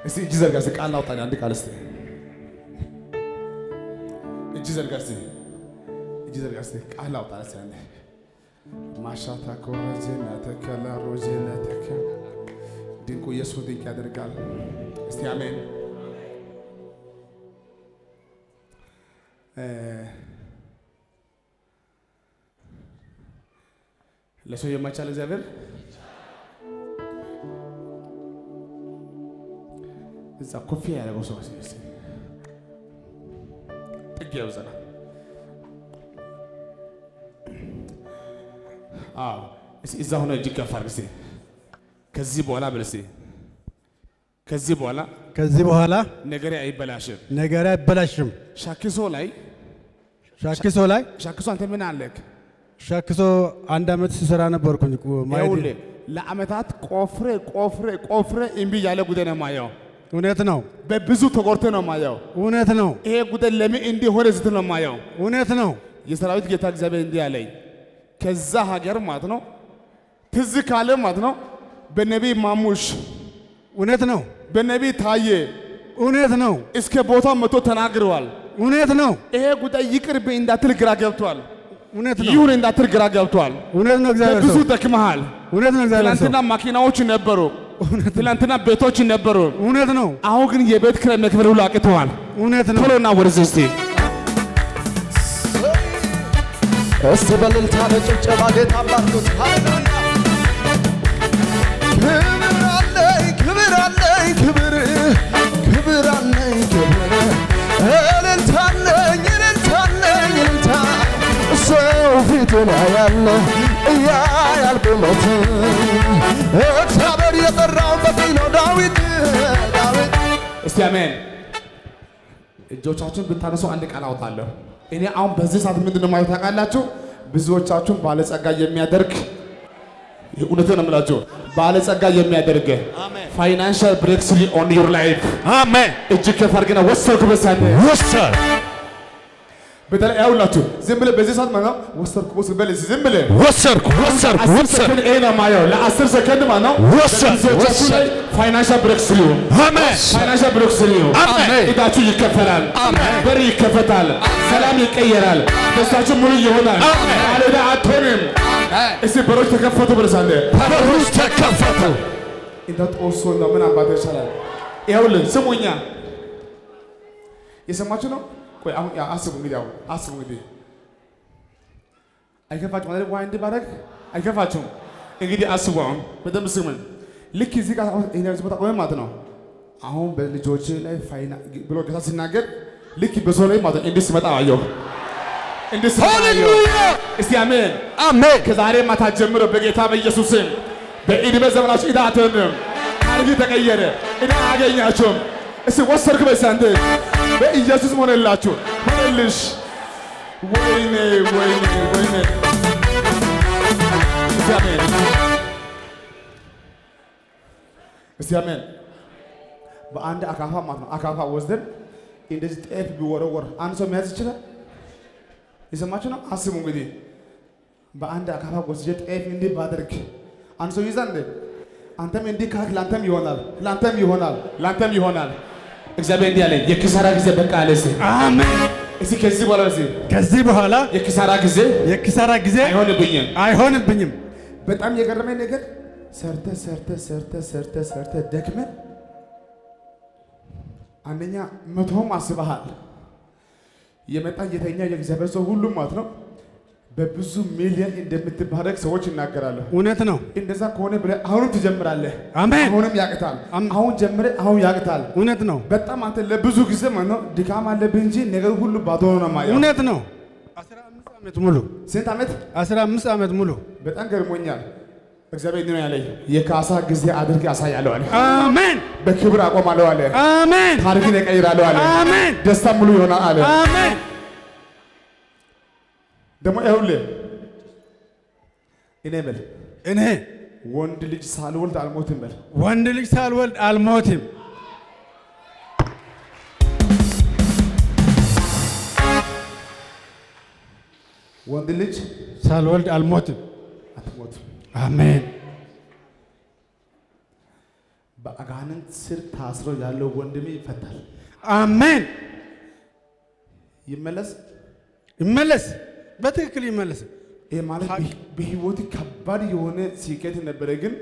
እስቲ እጅ ዘርጋ እስቲ ቃል አውጣ አንድ ቃል እስቲ እጅ ዘርጋ እስቲ እጅ ዘርጋ እስቲ ቃል አውጣ እስቲ አንዴ ማሻታ ኮረጀና ተከላ ሮጀና ተከ ድንቁ ኢየሱስ ድንቅ ያደርጋል። እስቲ አሜን። እ ለሰው የማይቻል እግዚአብሔር እዛ ኮፊያ ያደረገው ሰው እስኪ እስኪ ጥግ ያብዘና አዎ እስኪ እዛ ሆነ እጅግ ከፍ አድርግ እስኪ ከዚህ በኋላ ብል እስኪ ከዚህ በኋላ ከዚህ በኋላ ነገሬ አይበላሽም። ነገር አይበላሽም። ሻኪሶ ላይ ሻኪሶ ላይ ሻኪሶ አንተ ምን አለክ? ሻኪሶ አንድ ዓመት ስሰራ ነበርኩኝ። ቁ- ማየት ይኸውልህ ለአመታት ቆፍሬ ቆፍሬ ቆፍሬ እምቢ ያለ ጉዳይ ነው ማየው። እውነት ነው፣ በብዙ ተቆርተ ነው ማየው። እውነት ነው፣ ይሄ ጉዳይ ለምን እንዲህ ሆነ ስትል ነው ማየው። እውነት ነው። የሰራዊት ጌታ እግዚአብሔር እንዲህ አለኝ፣ ከዛ ሀገር ማለት ነው ትዝ ካለ ማለት ነው በነቢይ ማሙሽ እውነት ነው፣ በነቢይ ታየ እውነት ነው፣ እስከ ቦታው መጥቶ ተናግረዋል። እውነት ነው፣ ይሄ ጉዳይ ይቅርብኝ እንዳትል ግራ ገብቷል። እውነት ነው፣ ይሁን እንዳትል ግራ ገብቷል። እውነት ነው። እግዚአብሔር ብዙ ሰው ደክመሃል። እውነት ነው። እግዚአብሔር ሰው ትላንትና ማኪናዎች ነበሩ፣ ትላንትና ቤቶች ነበሩ። እውነት ነው፣ አሁን ግን የቤት ኪራይ መክፈል ሁሉ አቅተዋል። እውነት ነው። ቶሎና ወደዚህ እስቲ እስቲ በእልልታ በጭብጨባ ጌታ አባርኩት። ሃሌሉያ! ክብር አለኝ ክብር አለኝ ክብር ክብር አለኝ ክብር እልልታ አለኝ እልልታ አለኝ እልልታ ሰው ፊቱን ያያል እያያል ቁመት እግዚአብሔር የጠራው በፊት ነው ዳዊት ዳዊት እስቲ አሜን። እጆቻችሁን ብታነሱ አንድ ቃል አውጣለሁ። እኔ አሁን በዚህ ሰዓት ምንድን ነው ማለት ታውቃላችሁ? ብዙዎቻችሁን ባለጸጋ የሚያደርግ እውነትን ነው የምላችሁ፣ ባለጸጋ የሚያደርግ ፋይናንሻል ብሬክ ስሪ ኦን ዩር ላይፍ አሜን። እጅ ከፍ አድርግና ወሰድኩ በሳነ ወሰድ በተለይ ያውላችሁ ዝም ብለህ በዚህ ሰዓት ማለት ነው ወሰድኩ ወሰድኩ በል እስኪ ዝም ብለህ ወሰድኩ ወሰድኩ አስር ወሰድኩ ሰከንድ ይሄ ነው የማየው። ለአስር ሰከንድ ማለት ነው ወሰድ በጊዜዎቻችሁ ላይ ፋይናንሻል ብሬክ ስሪ አሜን ፋይናንሻል ብሬክ ስሪ አሜን ዕዳችሁ ይከፈላል። አሜን። በር ይከፈታል። ሰላም ይቀየራል። ደስታችሁ ሙሉ ይሆናል። አሜን። ባለዕዳ አትሆንም። እስቲ በሮች ተከፈቱ ብለሳለ በሮች ተከፈቱ። እንደ ጦሶ ነው ምን አባቴ ይሻላል። ይኸውልህ ስሙኛ፣ የሰማችሁ ነው። ቆይ አሁን ያ አስቡ እንግዲህ አሁን አስቡ እንግዲህ አይከፋችሁም አይደል? ዋይ እንዲህ ባደርግ አይከፋችሁም? እንግዲህ አስቡ አሁን በደንብ ስሙኝ። ልክ እዚህ ጋር አሁን ይሄን ቦታ ቆመ ማለት ነው። አሁን በልጆች ላይ ፋይና ብሎ ጌታ ሲናገር ልክ በሰው ላይ ማለት ነው እንዲህ ሲመጣ አየሁ። እንዲህ ሲመጣ አየሁ። ሃሌሉያ እስቲ አሜን። አሜን ከዛሬ ማታ ጀምሮ በጌታ በኢየሱስም በዕድሜ ዘመናችሁ ዕዳ አትሆንም። ታሪክ ተቀየረ። ዕዳ አያገኛችሁም። እስቲ ወሰድክ በዚህ አንተ በኢየሱስ ሆነላችሁ ሆነልሽ። ወይኔ ወይኔ ወይኔ እስቲ አሜን እስቲ አሜን። በአንድ አካፋ ማለት ነው አካፋ ወስደን እንደዚህ ጤፍ ቢወረወር አንድ ሰው መያዝ ይችላል? የሰማችሁ ነው። አስቡ እንግዲህ በአንድ አካፋ ወስጄ ጤፍ እንዲህ ባደርግ አንድ ሰው ይዛ እንዴ? አንተም እንዲህ ካልክ ለአንተም ይሆናል፣ ለአንተም ይሆናል፣ ለአንተም ይሆናል። እግዚአብሔር እንዲህ አለ፣ የኪሳራ ጊዜ በቃ አለ። እስኪ አሜን። እስኪ ከዚህ በኋላ እስኪ ከዚህ በኋላ የኪሳራ ጊዜ የኪሳራ ጊዜ አይሆንብኝም። አይሆንብኝም። በጣም የገረመኝ ነገር ሰርተ ሰርተ ሰርተ ሰርተ ሰርተ ደክመ አንደኛ መቶም አስበሃል የመጣ የተኛ የእግዚአብሔር ሰው ሁሉም ማለት ነው በብዙ ሚሊዮን እንደምትባረክ ሰዎች ይናገራሉ። እውነት ነው። እንደዛ ከሆነ ብለህ አሁንም ትጀምራለህ። አሜን። አሁንም ያቅታል። አም- አሁን ጀምረ አሁን ያቅታል። እውነት ነው። በጣም አንተ ለብዙ ጊዜ ማለት ነው ድካም አለብህ እንጂ ነገር ሁሉ ባዶ ነው የማየው። እውነት ነው። 15 ዓመት ሙሉ ስንት ዓመት 15 ዓመት ሙሉ በጣም ገርሞኛል። እግዚአብሔር እንዲህ ነው ያለኝ፣ የካሳ ጊዜ አድርጌ አሳያለሁ አለ። አሜን በክብር አቆማለሁ አለ። አሜን ታሪክን እቀይራለሁ አለ። አሜን ደስታ ሙሉ ይሆናል አለ። አሜን ደግሞ ይኸውልህ እኔ በል እኔ ወንድ ልጅ ሳልወልድ አልሞትም በል። ወንድ ልጅ ሳልወልድ አልሞትም። ወንድ ልጅ ሳልወልድ አልሞትም። አትሞትም። አሜን በአጋንንት ስር ታስሮ ያለው ወንድሜ ይፈታል። አሜን። ይመለስ። ይመለስ፣ በትክክል ይመለስ። ይሄ ማለት ሀቅ- በህ- በህይወት ከባድ የሆነ ስኬት ነበረ፣ ግን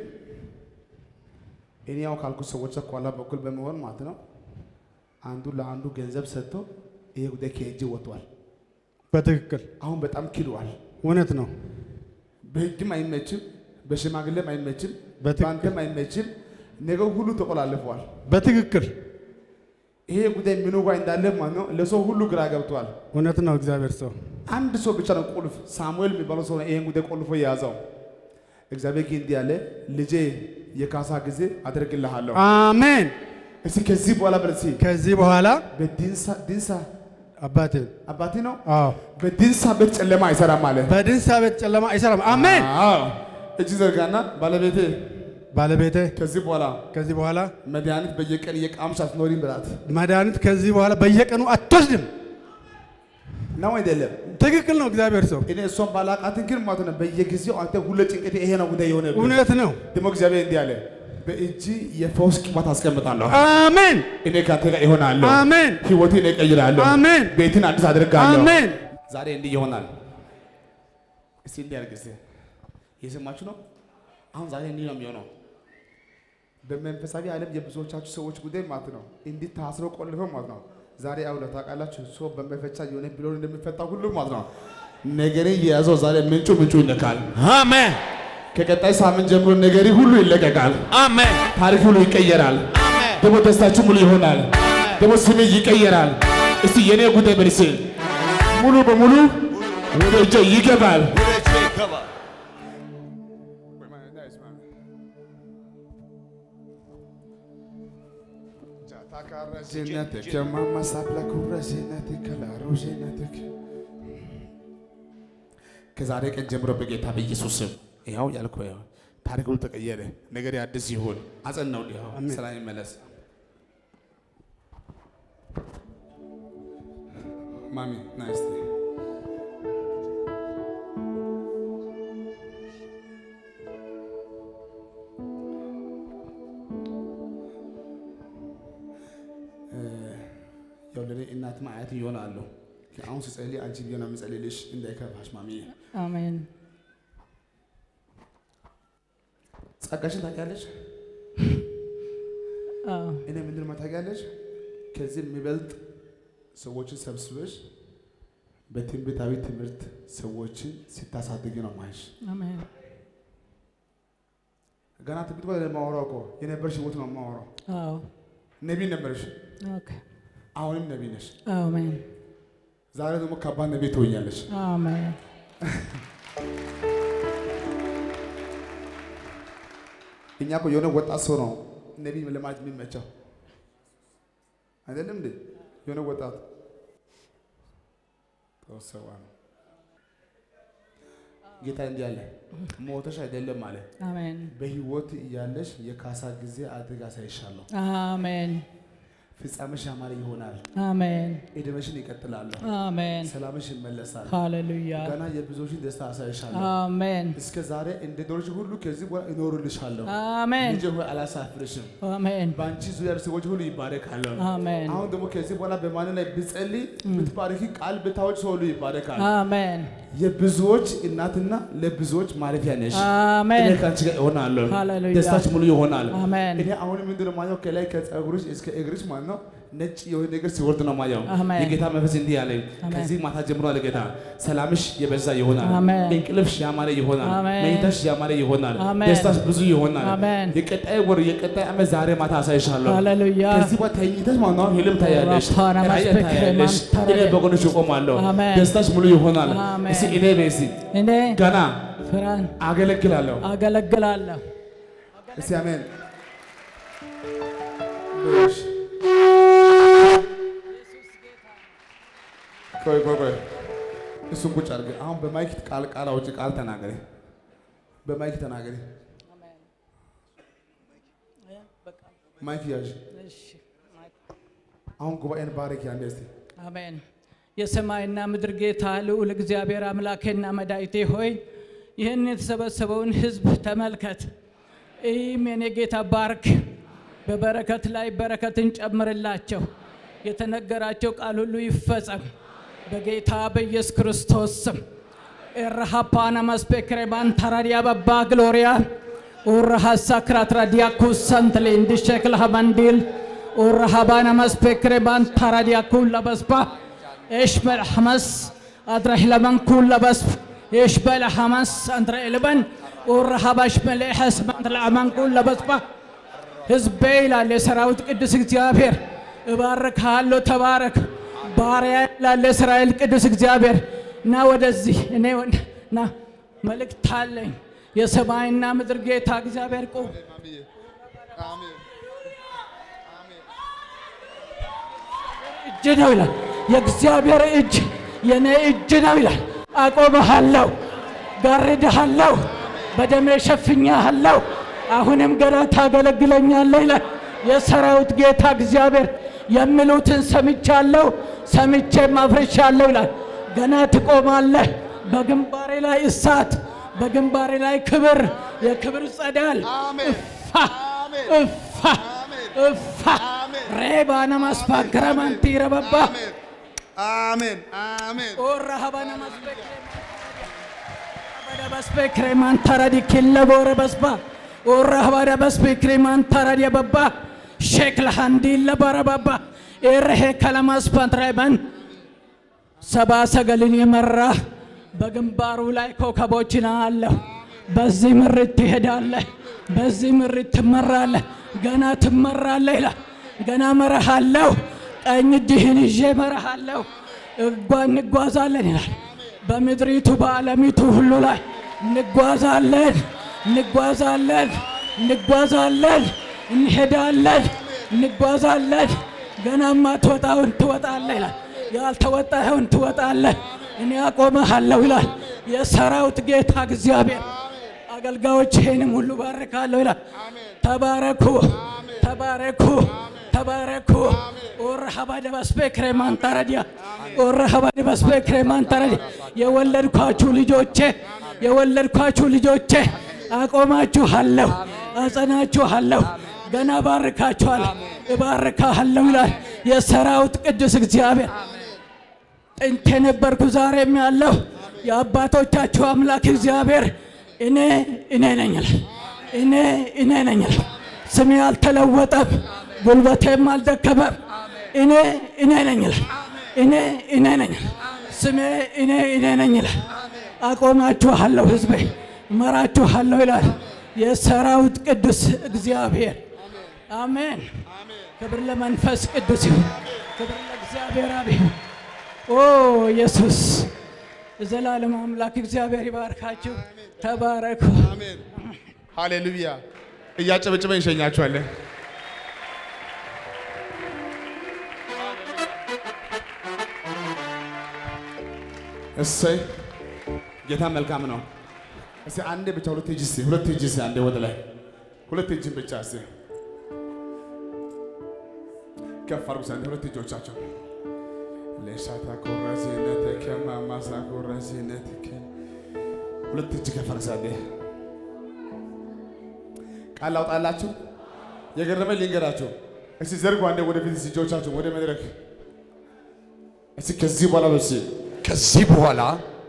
እኔ ያው ካልኩት ሰዎች ከኋላ በኩል በመሆን ማለት ነው አንዱ ለአንዱ ገንዘብ ሰጥቶ ይሄ ጉዳይ ከእጅ ወጥቷል። በትክክል አሁን በጣም ክዷል። እውነት ነው። በህግም አይመችም፣ በሽማግሌም አይመችም፣ በትክክል። በአንተም አይመችም። ነገር ሁሉ ተቆላልፈዋል። በትክክል ይሄ ጉዳይ ምኑ ጋር እንዳለ ማለት ነው ለሰው ሁሉ ግራ ገብቷል። እውነት ነው። እግዚአብሔር ሰው አንድ ሰው ብቻ ነው ቁልፍ፣ ሳሙኤል የሚባለው ሰው ነው ይሄን ጉዳይ ቆልፎ የያዘው። እግዚአብሔር ግን እንዲህ ያለ ልጄ የካሳ ጊዜ አደርግልሃለሁ። አሜን። እስቲ ከዚህ በኋላ በል እስቲ ከዚህ በኋላ በዲንሳ ዲንሳ አባቴ አባቴ ነው አዎ በዲንሳ ቤት ጨለማ አይሰራም አለ። በድንሳ ቤት ጨለማ አይሰራም። አሜን። አዎ እጅ ዘርጋና ባለቤቴ ባለቤቴ ከዚህ በኋላ ከዚህ በኋላ መድኃኒት በየቀን እየቃምሽ አትኖሪም በላት መድኃኒት ከዚህ በኋላ በየቀኑ አትወስድም። ነው አይደለም? ትክክል ነው። እግዚአብሔር ሰው እኔ እሷን ባላቃትን ግን ማለት ነው በየጊዜው አንተ ሁሌ ጭንቀቴ ይሄ ነው ጉዳይ የሆነ እውነት ነው። ደግሞ እግዚአብሔር እንዲህ አለ በእጅ የፈውስ ቅባት አስቀምጣለሁ። አሜን እኔ ከአንተ ጋር ይሆናለሁ። አሜን ህይወትን እቀይራለሁ። አሜን ቤትን አዲስ አድርጋለሁ። አሜን። ዛሬ እንዲህ ይሆናል። እስቲ እንዲህ አድርግ እስቲ። እየሰማችሁ ነው? አሁን ዛሬ እንዲህ ነው የሚሆነው። በመንፈሳዊ ዓለም የብዙዎቻችሁ ሰዎች ጉዳይ ማለት ነው እንዲህ ታስሮ ቆልፈው ማለት ነው። ዛሬ አሁን ታውቃላችሁ ሰው በመፈቻ የሆነ ብሎን እንደሚፈታ ሁሉ ማለት ነው ነገሬ የያዘው ዛሬ ምንጩ ምንጩ ይነካል። Amen. ከቀጣይ ሳምንት ጀምሮ ነገሬ ሁሉ ይለቀቃል። Amen. ታሪክ ሁሉ ይቀየራል። Amen. ደግሞ ደስታችሁ ሙሉ ይሆናል። ደግሞ ስሜ ይቀየራል። እስቲ የኔ ጉዳይ በልሴ ሙሉ በሙሉ ወደ እጄ ይገባል። ከዛሬ ቀን ጀምሮ በጌታ በኢየሱስ ስም ይኸው ያልኩህ ይኸው ታሪክ ሁሉ ተቀየረ። ነገር አዲስ ይሁን። አጸናው ይኸው ሰላም ይመለስ። ማሚ ናይስ ያው ለኔ እናትም አያት ይሆናሉ። አሁን ስጸልይ አንቺ ቢሆን የምጸልይልሽ እንዳይከፋሽ ማሚዬ። አሜን። ጸጋሽን ታውቂያለሽ? አዎ እኔ ምንድን ነው ታውቂያለሽ? ከዚህ የሚበልጥ ሰዎችን ሰብስበሽ በትንቢታዊ ትምህርት ሰዎችን ሲታሳድግ ነው ማይሽ። አሜን። ገና ትንቢት እኮ የማወራው እኮ የነበርሽ ህይወት ነው የማወራው። አዎ ነቢይ ነበርሽ፣ ኦኬ። አሁንም ነቢይ ነሽ። አሜን። ዛሬ ደግሞ ከባድ ነቢይ ትሆኛለሽ። አሜን። እኛ እኮ የሆነ ወጣት ሰው ነው ነቢይ ለማለት የሚመቸው አይደለም እንዴ? የሆነ ወጣት ተወሰዋ ነው። ጌታ እንዲህ አለ፣ ሞተሽ አይደለም አለ፣ አሜን። በህይወት እያለሽ የካሳ ጊዜ አድርግ አሳይሻለሁ። አሜን። ፍጻሜሽ ያማረ ይሆናል። አሜን። እድሜሽን ይቀጥላለሁ። አሜን። ሰላምሽ ይመለሳል። ሃሌሉያ። ገና የብዙዎችን ደስታ አሳይሻለሁ። አሜን። እስከ ዛሬ እንደ ዶርሽ ሁሉ ከዚህ በኋላ እኖርልሻለሁ። አሜን። ልጄ ሆይ አላሳፍርሽም። አሜን። በአንቺ ዙሪያ ያሉ ሰዎች ሁሉ ይባረካሉ። አሜን። አሁን ደግሞ ከዚህ በኋላ በማን ላይ ብጸልይ ብትባረኪ ቃል ብታወጭ ሰው ሁሉ ይባረካል። አሜን። የብዙዎች እናትና ለብዙዎች ማረፊያ ነሽ። አሜን። እኔ ከአንቺ ጋር እሆናለሁ። ሃሌሉያ። ደስታች ሙሉ ይሆናል። አሜን። እኔ አሁን ምንድን ነው ማየው ከላይ ከጸጉርሽ እስከ እግርሽ ማለት ነው ነጭ የሆነ ነገር ሲወርድ ነው ማየው። አሜን። የጌታ መንፈስ እንዲህ ያለኝ አሜን። ከዚህ ማታ ጀምሮ አለ ጌታ ሰላምሽ የበዛ ይሆናል። አሜን። እንቅልፍሽ ያማረ ይሆናል። አሜን። መኝታሽ ያማረ ይሆናል። አሜን። ደስታሽ ብዙ ይሆናል። አሜን። የቀጣይ ወር የቀጣይ ዓመት ዛሬ ማታ አሳይሻለሁ። ሃሌሉያ። ከዚህ በኋላ ተኝተሽ ማለት ነው ህልም ታያለሽ፣ ራፓና ራእይ ማስበክ ታያለሽ። ማንተረደ። እኔ በጎንሽ እቆማለሁ። አሜን። ደስታሽ ሙሉ ይሆናል። አሜን። እስኪ እኔ በይ እስኪ እኔ ገና ፍራን አገለግላለሁ። አገለግላለሁ። እስቲ አሜን በይሽ። ቆይ ቆይ ቆይ እሱን ቁጭ አድርገህ አሁን በማይክ ቃል ቃል አውጪ ቃል ተናገሪ። በማይክ ተናገሪ። ማይክ ያዥ። አሁን ጉባኤን ባረክ ያንዴ እስቲ አሜን። የሰማይና ምድር ጌታ ልዑል እግዚአብሔር አምላኬና መድኃኒቴ ሆይ ይህን የተሰበሰበውን ሕዝብ ተመልከት። ይህም የኔ ጌታ ባርክ። በበረከት ላይ በረከትን ጨምርላቸው። የተነገራቸው ቃል ሁሉ ይፈጸም በጌታ በኢየሱስ ክርስቶስ ስም። ኤረሃፓና መስፔክሬማን ተራዲያ በባ ግሎሪያ ኡረሃሳ ክራትራዲያ ኩሰንትሌ እንዲሸክል ሀመንዲል ኡረሃባና መስፔክሬማን ተራዲያ ኩላ በስባ ኤሽበል ሐመስ አድረህ ለመን ኩላ በስብ ኤሽበል ሐመስ አንድረ ኤልበን ኡረሃባሽ መልሐስ መንትለአመን ኩላ በስባ ህዝቤ ይላል የሰራዊት ቅዱስ እግዚአብሔር እባርክሃለሁ፣ ተባረክ ባሪያ ይላል የእስራኤል ቅዱስ እግዚአብሔር። ና ወደዚህ እኔ ወደ- ና መልእክት አለኝ። የሰማይና ምድር ጌታ እግዚአብሔር ቁም እጅ ነው ይላል። የእግዚአብሔር እጅ የኔ እጅ ነው ይላል። አቆመሃለሁ፣ ጋርድሃለሁ፣ በደሜ ሸፍኛሃለሁ። አሁንም ገና ታገለግለኛለህ ይላል የሰራዊት ጌታ እግዚአብሔር። የሚሉትን ሰምቻለሁ፣ ሰምቼም አፍርሻለሁ ይላል። ገና ትቆማለህ። በግንባሬ ላይ እሳት፣ በግንባሬ ላይ ክብር፣ የክብር ጸዳል እፋ እፋ እፋ ሬባነ ማስፋክረማንቲ ረበባ አሜን አሜን ኦራሃባነ ማስፔክሬማን ተረዲ ኪለቦረ በስባ ኦራሃባነ ማስፔክሬማን ተረዲ በባ ሼክል ሃንዲለ በረበባ ኤረሄ ከለማስፓንትራይበን ሰባ ሰገልን የመራ በግንባሩ ላይ ኮከቦችን አለሁ። በዚህ ምርት ትሄዳለህ፣ በዚህ ምርት ትመራለህ፣ ገና ትመራለህ ይላል። ገና መረሃለሁ፣ ቀኝ እጅህን ይዤ መረሃለሁ። እጓ እንጓዛለን ይላል። በምድሪቱ በዓለሚቱ ሁሉ ላይ እንጓዛለን፣ እንጓዛለን፣ እንጓዛለን፣ እንሄዳለን፣ እንጓዛለን። ገና ማትወጣውን ትወጣለህ ይላል። ያልተወጣኸውን ትወጣለህ። እኔ አቆመሃለሁ ይላል የሰራዊት ጌታ እግዚአብሔር። አገልጋዮችህንም ሁሉ ባርካለሁ ይላል። ተባረኩ፣ ተባረኩ፣ ተባረኩ። ኦረሃባ ደባስፔክሬ ማንታረዲያ ኦረሃባ ደባስፔክሬ ማንታረዲያ የወለድኳችሁ ልጆቼ የወለድኳችሁ ልጆቼ አቆማችኋለሁ፣ አጸናችኋለሁ፣ ገና ባርካችኋለሁ፣ እባርካለሁ ይላል የሰራዊት ቅዱስ እግዚአብሔር። ጥንት የነበርኩ ዛሬም ያለሁ የአባቶቻችሁ አምላክ እግዚአብሔር እኔ እኔ ነኝ ይላል። እኔ እኔ ነኝ ይላል። ስሜ አልተለወጠም፣ ጉልበቴም አልደከመም። እኔ እኔ ነኝ ይላል። እኔ እኔ ነኝ ይላል። ስሜ እኔ እኔ ነኝ ይላል። አቆማችኋለሁ፣ ሕዝቤ እመራችኋለሁ ይላል የሰራዊት ቅዱስ እግዚአብሔር። አሜን። ክብር ለመንፈስ ቅዱስ ይሁን። ክብር ለእግዚአብሔር አብ ይሁን። ኦ ኢየሱስ የዘላለም አምላክ እግዚአብሔር ይባርካችሁ። ተባረኩ። ሃሌሉያ እያጨበጨበ እንሸኛችኋለን እሰይ ጌታ መልካም ነው እስቲ አንዴ ብቻ ሁለት እጅ እስቲ ሁለት እጅ እስቲ አንዴ ወደ ላይ ሁለት እጅን ብቻ እስቲ ከፍ አድርጉ እስቲ አንዴ ሁለት እጆቻቸው ለሻታ ኮራዚነትከ ማማሳ ኮራዚነትከ ሁለት እጅ ከፍ አድርጉ እስቲ አንዴ ቃል ላውጣላችሁ የገረመኝ ልንገራችሁ እስቲ ዘርጉ አንዴ ወደፊት እስቲ እጆቻችሁ ወደ መድረክ እስቲ ከዚህ በኋላ በስ ከዚህ በኋላ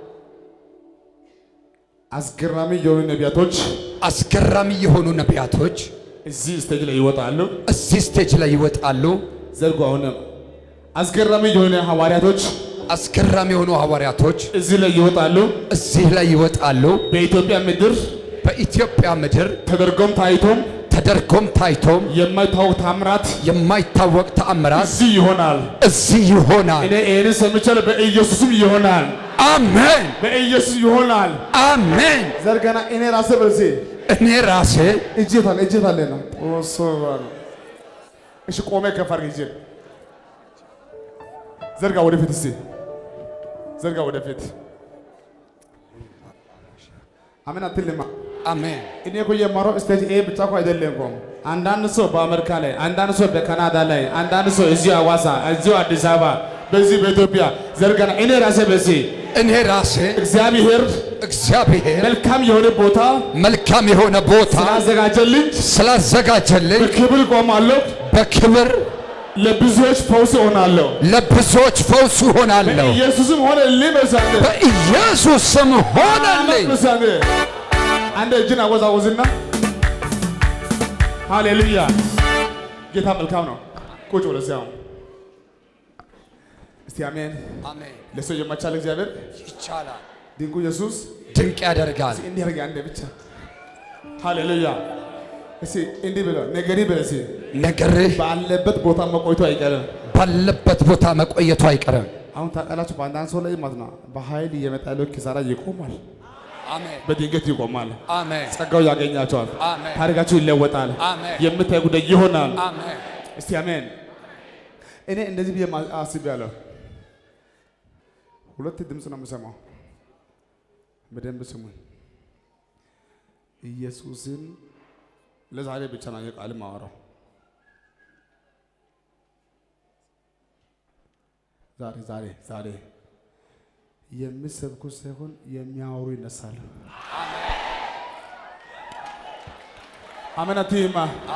አስገራሚ የሆኑ ነቢያቶች አስገራሚ የሆኑ ነቢያቶች እዚህ ስቴጅ ላይ ይወጣሉ። እዚህ ስቴጅ ላይ ይወጣሉ። ዘርጉ አሁንም አስገራሚ የሆነ ሐዋርያቶች አስገራሚ የሆኑ ሐዋርያቶች እዚህ ላይ ይወጣሉ። እዚህ ላይ ይወጣሉ። በኢትዮጵያ ምድር በኢትዮጵያ ምድር ተደርጎም ታይቶም ተደርጎም ታይቶም የማይታወቅ ታምራት የማይታወቅ ተአምራት እዚህ ይሆናል። እዚህ ይሆናል። እኔ ይህንን ሰምቻለሁ። በኢየሱስም ይሆናል። አሜን በኢየሱስ ይሆናል። አሜን። ዘርገና እኔ ራሴ በዚህ እኔ ራሴ እጄታል እጄታለና ኦሶባል እሺ፣ ቆሜ ከፍ አድርግ እጄን ዘርጋ ወደፊት እስቲ ዘርጋ ወደፊት። አሜን አትልማ። አሜን እኔ እኮ የማረው ስቴጅ ኤ ብቻ እኮ አይደለም እኮ አንዳንድ ሰው በአሜሪካ ላይ፣ አንዳንድ ሰው በካናዳ ላይ፣ አንዳንድ ሰው እዚሁ ሐዋሳ፣ እዚሁ አዲስ አበባ በዚህ በኢትዮጵያ ዘርጋና እኔ ራሴ በዚህ እኔ ራሴ እግዚአብሔር እግዚአብሔር መልካም የሆነ ቦታ መልካም የሆነ ቦታ ስላዘጋጀልኝ ስላዘጋጀልኝ በክብር ቆማለሁ፣ በክብር ለብዙዎች ፈውስ እሆናለሁ። ለብዙዎች ፈውስ ሆናለሁ። ኢየሱስም ሆነ ልመሳለ በኢየሱስ ስም ሆነልኝ። ምሳሌ አንድ እጅን አወዛወዝና ሃሌሉያ ጌታ መልካም ነው። ቁጭ ብለህ እዚያው እስቲ አሜን። አሜን። ለሰው የማይቻል እግዚአብሔር ይቻላል። ድንቁ ኢየሱስ ድንቅ ያደርጋል። እንዲህ ያርግ አንዴ ብቻ ሃሌሉያ። እስቲ እንዲህ ብለው ነገሪ ብለህ እስቲ ነገርህ ባለበት ቦታ መቆይቶ አይቀርም። ባለበት ቦታ መቆየቱ አይቀርም። አሁን ታውቃላችሁ፣ በአንዳንድ ሰው ላይ ማለት ነው በኃይል እየመጣ ያለው ኪሳራ ይቆማል፣ አሜን። በድንገት ይቆማል። አሜን። ጸጋው ያገኛቸዋል። አሜን። ታሪካችሁ ይለወጣል። አሜን። የምታይ ጉዳይ ይሆናል። አሜን። እስቲ አሜን። እኔ እንደዚህ ብዬ ማ- አስቤያለሁ። ሁለት ድምፅ ነው የምሰማው። በደንብ ስሙኝ። ኢየሱስን ለዛሬ ብቻ ነው የቃል ማወራው። ዛሬ ዛሬ ዛሬ የሚሰብኩ ሳይሆን የሚያወሩ ይነሳሉ። አሜን አትይማ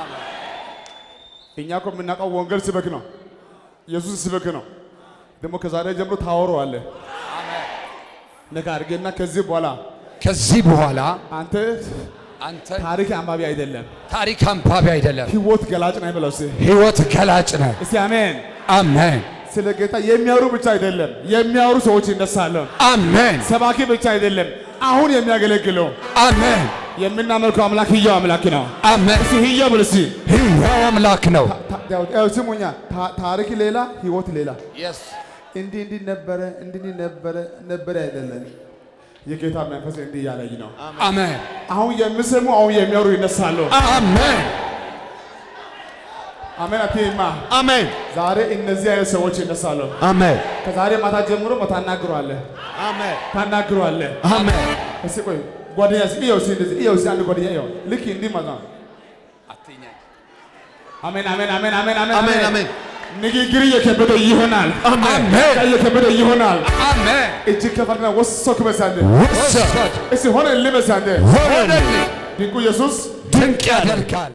እኛ እኮ የምናውቀው ወንጌል ስበክ ነው። ኢየሱስ ስበክ ነው። ደግሞ ከዛሬ ጀምሮ ታወረዋለህ። ነካ አድርጌና ከዚህ በኋላ ከዚህ በኋላ አንተ አንተ ታሪክ አንባቢ አይደለም፣ ታሪክ አንባቢ አይደለም፣ ህይወት ገላጭ ነህ ብለው እስኪ ህይወት ገላጭ ነህ። እስቲ አሜን። አሜን። ስለ ጌታ የሚያወሩ ብቻ አይደለም፣ የሚያወሩ ሰዎች ይነሳሉ። አሜን። ሰባኪ ብቻ አይደለም፣ አሁን የሚያገለግለው አሜን። የምናመልከው አምላክ ህያው አምላክ ነው። አሜን። እስቲ ህያው ብል እስቲ ሕያው አምላክ ነው። ታ- ታ- ያው ስሙኛ፣ ታ- ታሪክ ሌላ ህይወት ሌላ። እንዲህ እንዲህ ነበረ እንዲህ እንዲህ ነበረ ነበረ አይደለም። የጌታ መንፈስ እንዲህ እያለኝ ነው። አሜን። አሁን የሚሰሙ አሁን የሚያወሩ ይነሳሉ። አሜን። አሜን አትይማ። አሜን ዛሬ እነዚህ አይነት ሰዎች ይነሳሉ። አሜን ከዛሬ ማታ ጀምሮ ታናግሯለህ አሜን ታናግሯለህ። አሜን። እስኪ ቆይ ጓደኛ እስኪ እየው እስኪ እንደዚህ እየው እስኪ አንድ ጓደኛ እየው ልክ እንዲህ ማለት ነው። አሜን አሜን አሜን አሜን አሜን አሜን አሜን ንግግር እየከበደ ይሆናል። አሜን። እየከበደ ይሆናል። አሜን። እጅግ ከፈርና ወሰክ በሳንደ ውሰድ። እስኪ ሆነ ልበሳንደ ሆነልኝ። ድንቁ ኢየሱስ ድንቅ ያደርጋል።